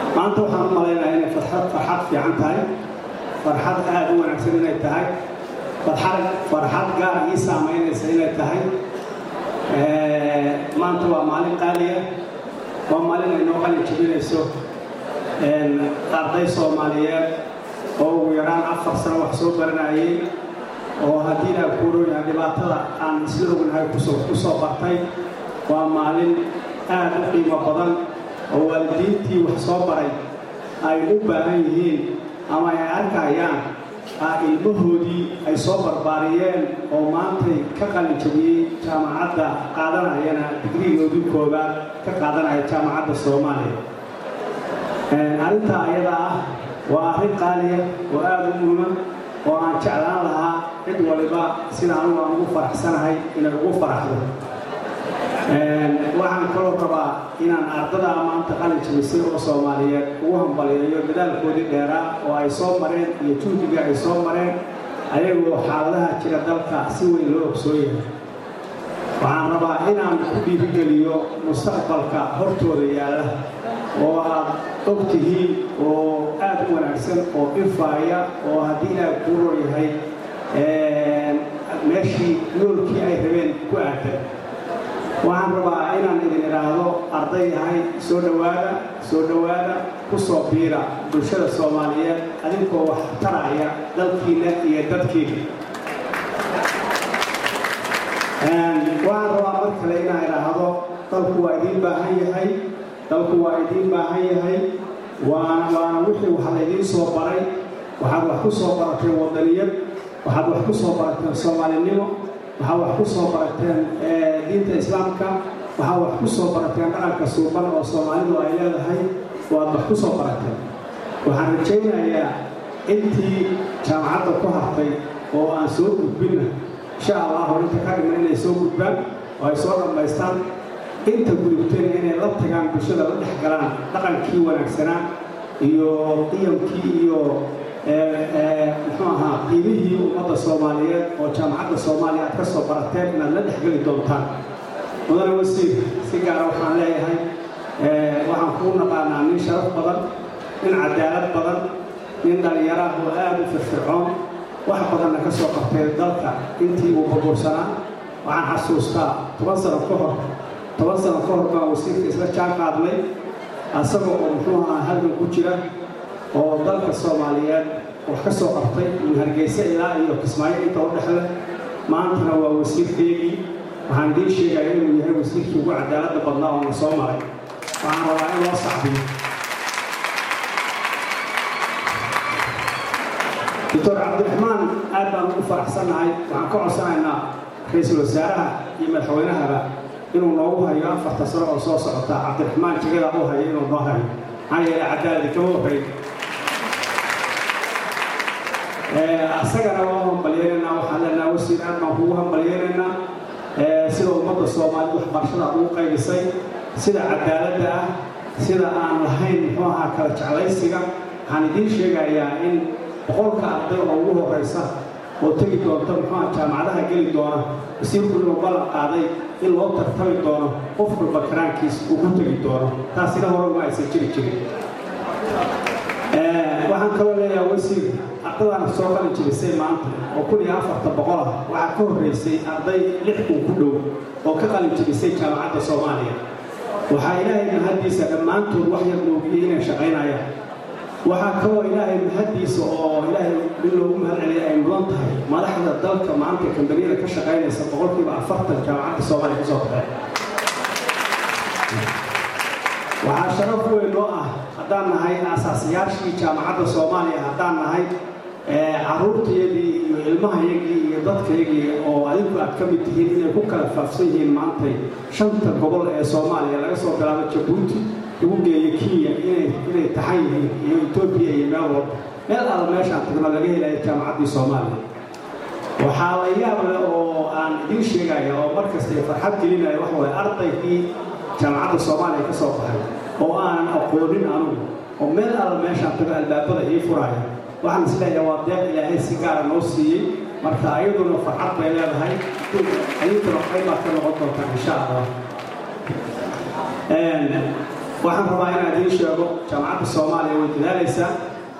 maanta waxaan u malaynayaa inay farxad farxad fiican tahay farxad aada u wanaagsan inay tahay farxad farxad gaar ii saamaynaysa inay tahay maanta waa maalin qaaliya waa maalin ay noo qalin jebinayso arday soomaaliyeed oo ugu yaraan afar sano wax soo baranayay oo haddii aan kuurooyahay dhibaatada aan isla ognahay kusoo ku soo bartay waa maalin aad u qiimo badan oo waalidiintii wax soo baray ay u baahan yihiin ama ay arkayaan ilmahoodii ay soo barbaariyeen oo maantay ka qalin jabiyey jaamacadda qaadanayana digrigoodii koobaad ka qaadanaya jaamacadda soomaaliya arrintaa ayada ah waa arrin qaaliya oo aada u muhiman oo aan jeclaan lahaa cid waliba sida anugu aan ugu faraxsanahay inay ugu faraxdo waxaan kaloo rabaa inaan ardada maanta qalin jabisay oo soomaaliyeed ugu hambaliyeeyo dadaalkoodii dheeraa oo ay soo mareen iyo juhdiga ay soo mareen ayagoo xaaladaha jira dalka si weyn loo ogsoon yahay waxaan rabaa inaan ku dhiirigeliyo mustaqbalka hortooda yaalla oo aad og tihiin oo aad u wanaagsan oo ifaaya oo haddii ilaah kuuroo yahay meeshii yoolkii ay rabeen ku aadan waxaan rabaa inaan idin idhaahdo arday yahay soo dhowaada soo dhowaada ku soo biira bulshada soomaaliyeed adinkoo wax taraya dalkiina iyo dadkiina waxaan rabaa mar kale inaan idhaahdo dalku waa idiin baahan yahay dalku waa idiin baahan yahay waana waana wixii wax laydiin soo baray waxaad wax ku soo barateen wadaniyad waxaad wax ku soo barateen soomaalinimo waxaad wax ku soo barateen diinta islaamka waxaad wax ku soo barateen dhaqanka suuban oo soomaalidu ay leedahay waad wax ku soo barateen waxaan rajaynayaa intii jaamacadda ku hartay oo aan soo gudbinna insha allahu inta ka dhigna inay soo gudbaan oo ay soo dhammaystaan inta gudubteen inay la tagaan bulshada la dhex galaan dhaqankii wanaagsanaa iyo qiyamkii iyo muxuu ahaa qiimihii ummadda soomaaliyeed oo jaamacadda soomaaliya aad ka soo barateen inaad la dhexgeli doontaan mudane wasiir si gaara waxaan leeyahay waxaan kuu naqaanaa nin sharaf badan nin cadaalad badan nin dhallinyaraah oo aad u firfircoon wax badanna ka soo qabtay dalka intii uu burbursanaa waxaan xasuustaa toban sano ka hor toban sano ka hor baan wasiirka isla jaan qaadnay asagoo oo muxuu ahaa halgan ku jira oo dalka soomaaliyeed wax ka soo qabtay min hargeysa ilaa iyo kismaayo inta u dhexle maantana waa wasiirkeygii waxaan idiin sheegaya inuu yahay wasiirkii ugu cadaaladda badnaa oo na soo maray waxaan rabaa in loo sacbiyo doctor cabdiraxmaan aad baan ugu faraxsannahay waxaan ka codsanaynaa ra-iisul wasaaraha iyo madaxweynahaba inuu noogu hayo afarta sano oo soo socota cabdiraxmaan jegada u hayo inuu noo hayo maxaa yeele cadaaladi kama horreyn asagana waa hambalyeelaynaa waxaan leenaha wasiir aad baan kugu hambalyeelaynaa sida ummadda soomaalida waxbarashada aad ugu qaybisay sida cadaaladda ah sida aan lahayn muxuu ahaa kala jeclaysiga waxaan idiin sheegayaa in boqolka arday oo ugu horraysa oo tegi doonta muxuuha jaamacadaha geli doona wasiirku inuu ballan qaaday in loo tartami doono qof walba karaankiis uu ku tegi doono taasina hore uma aysan jiri jirin waxaan kaloo leeyahay wasiir ardadaan soo qalin jibisay maanta oo kun iyo afarta boqol ah waxaa ka horraysay arday lix kun ku dhow oo ka qalin jibisay jaamacadda soomaaliya waxaa ilaahay mahaddiisa dhammaantood wax yar moogiyey inay shaqaynayaan waxaa kaloo ilaahay mahaddiisa oo ilaahay in loogu mahad celiya ay mudan tahay madaxda dalka maanta kambaniyada ka shaqaynaysa boqolkiiba afartan jaamacadda soomaaliya ka soo baxeen waxaa sharaf weyn noo ah haddaan nahay aasaasiyaashii jaamacadda soomaaliya haddaan nahay caruurtayadii iyo ilmahayagii iyo dadkayagii oo adinku aad ka mid tihiin inay ku kala faafsan yihiin maantay shanta gobol ee soomaaliya laga soo bilaabo jabuuti lagu geeyo kenya inay taxan yihiin iyo etoobiya iyo meel walba meel alla meeshaan tagno laga helayo jaamacaddii soomaaliya waxaa la yaab leh oo aan idiin sheegaya oo markasta farxad gelinaya waxa waye ardaygii jaamacadda soomaaliya ka soo baxay oo aanan aqoonin anugu oo meel alla meeshaan tago albaabada ii furaya waxaan isleeyahay waa deeq ilaahay si gaara noo siiyey marka ayaduna farxad bay leedahay adinkuna qaybaad ka noqon doontaan insha allah waxaan rabaa inaan idiin sheego jaamacadda soomaaliya way dadaalaysaa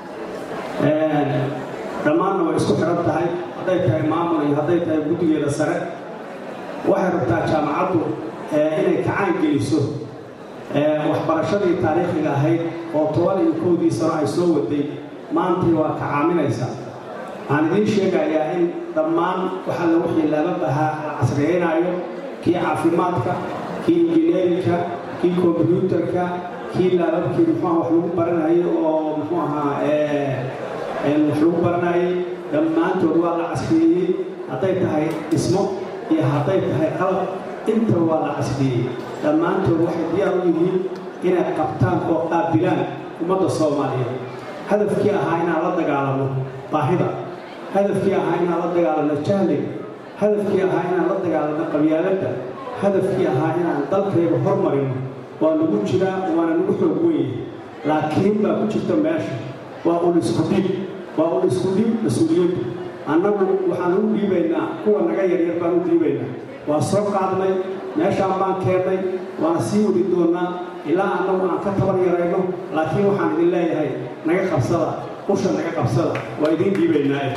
dhammaanna way isku xiran tahay hadday tahay maamul iyo hadday tahay guddigeeda sare waxay rabtaa jaamacaddu inay kacaan geliso waxbarashadii taariikhiga ahayd oo toban iyo kowdii sano ay soo waday maantii waa kacaaminaysaa waxaan idiin sheegayaa in dhammaan waxa la wixii laba bahaa la casriyeynaayo kii caafimaadka kii injineerinka kii kombyuutarka kii laababkii muxuuha wax lagu baranayo oo muxuu ahaa wax lagu baranayay dhammaantood waa la casriyeeyey hadday tahay dhismo iyo hadday tahay qalab inta waa la casriyeeyey dhammaantood waxay diyaar u yihiin inay qabtaan oo qaabilaan ummadda soomaaliyeed hadafkii ahaa inaan la dagaalamo baahida hadafkii ahaa inaan la dagaalano jahliga hadafkii ahaa inaan la dagaalano qabyaaladda hadafkii ahaa inaan dalkayga hormarino waa lagu jiraa waana nagu xoog weye laakiin baa ku jirta meesha waa ul isku dhiib waa ul isku dhiib mas-uuliyaddu annagu waxaan u dhiibaynaa kuwa naga yaryar baan u dhiibaynaa waa soo qaadnay meeshaan baan keennay waana sii wadi doonnaa ilaa annagu aan ka tabar yarayno laakiin waxaan idin leeyahay naga qabsada usha naga qabsada waa idiin dhiibaynaae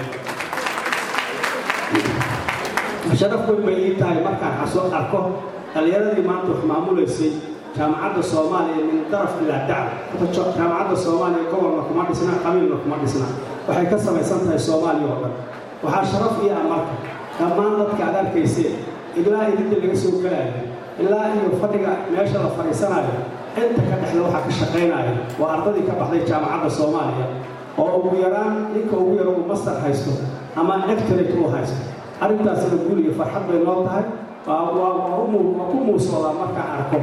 sharaf weyn bay ii tahay markaan xasoo arko dhallinyaradii maanta wax maamulaysay jaamacadda soomaaliya min daraf ilaa dacl jaamacadda soomaaliya gobolna kuma dhisna qabiilna kuma dhisna waxay ka samaysan tahay soomaaliya oo dhan waxaa sharaf ii ah marka dhammaan dadka aad arkayseen ilaa idinta laga soo gelaayo ilaa iyo fadhiga meesha la fadhiisanayo inta ka dhexda waxaa ka shaqaynaya waa ardadii ka baxday jaamacadda soomaaliya oo ugu yaraan ninka ugu yaro uu master haysto ama doctorate uu haysto arrintaasina guul iyo farxad bay noo tahay waa ku muusoodaa markaan arko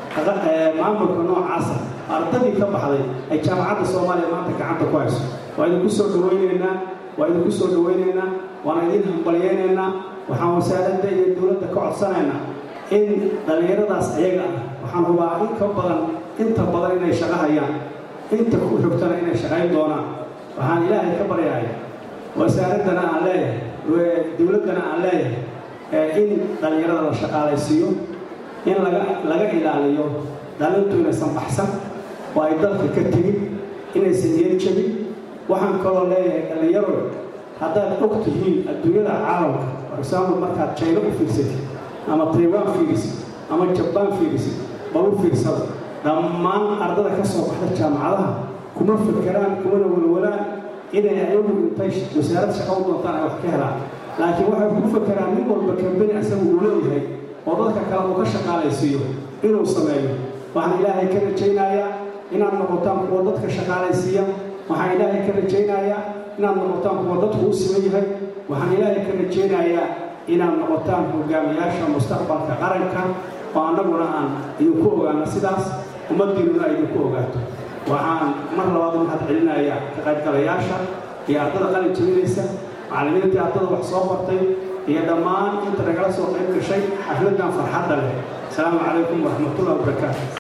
maamulka noocaasa ardadii ka baxday ay jaamacadda soomaaliya maanta gacanta ku hayso waa idinku soo dhawaynaynaa waa idinku soo dhawaynaynaa waana idin hambalyaynaynaa waxaan wasaaradda iyo dowladda ka codsanaynaa in dhallinyaradaas ayaga ah waxaan hubaa in ka badan inta badan inay shaqo hayaan inta ku xogtana inay shaqayn doonaan waxaan ilaahay ka baryaaya wasaaraddana aan leeyahay dowladdana aan leeyahay in dhallinyarada la shaqaalaysiiyo in laga laga ilaaliyo dhalintu inaysan baxsan oo ay dalka ka tegin inaysan niyad jebin waxaan kaloo leeyahay dhallinyaro haddaad og tihiin adduunyada caalamka for example markaad jayno u fiirsatid ama taiwan fiirisid ama jabaan fiirisid bal u fiirsada dhammaan ardada ka soo baxda jaamacadaha kuma fakeraan kumana walwalaan inay ayagu intay wasaarad shaqa u doontaan ay wax ka helaan laakiin waxay ku fakeraan nin walba kambeni asaga uu leeyahay oo dadka kale uu ka shaqaalaysiiyo inuu sameeyo waxaan ilaahay ka rajaynayaa inaad noqotaan kuwa dadka shaqaalaysiiya waxaan ilaahay ka rajaynayaa inaad noqotaan kuwa dadku u siman yahay waxaan ilaahay ka rajaynayaa inaad noqotaan hogaamiyaasha mustaqbalka qaranka oo annaguna aan idinku ogaano sidaas ummaddiinnuna idinku ogaato waxaan mar labaad mahad celinayaa ka qaybgalayaasha iyo ardada qalin jabinaysa macallimiintii ardada wax soo bartay iyo dhammaan inta nagala soo qayb gashay xafladdan farxadda leh asalaamu calaykum waraxmatullahi wabarakaatu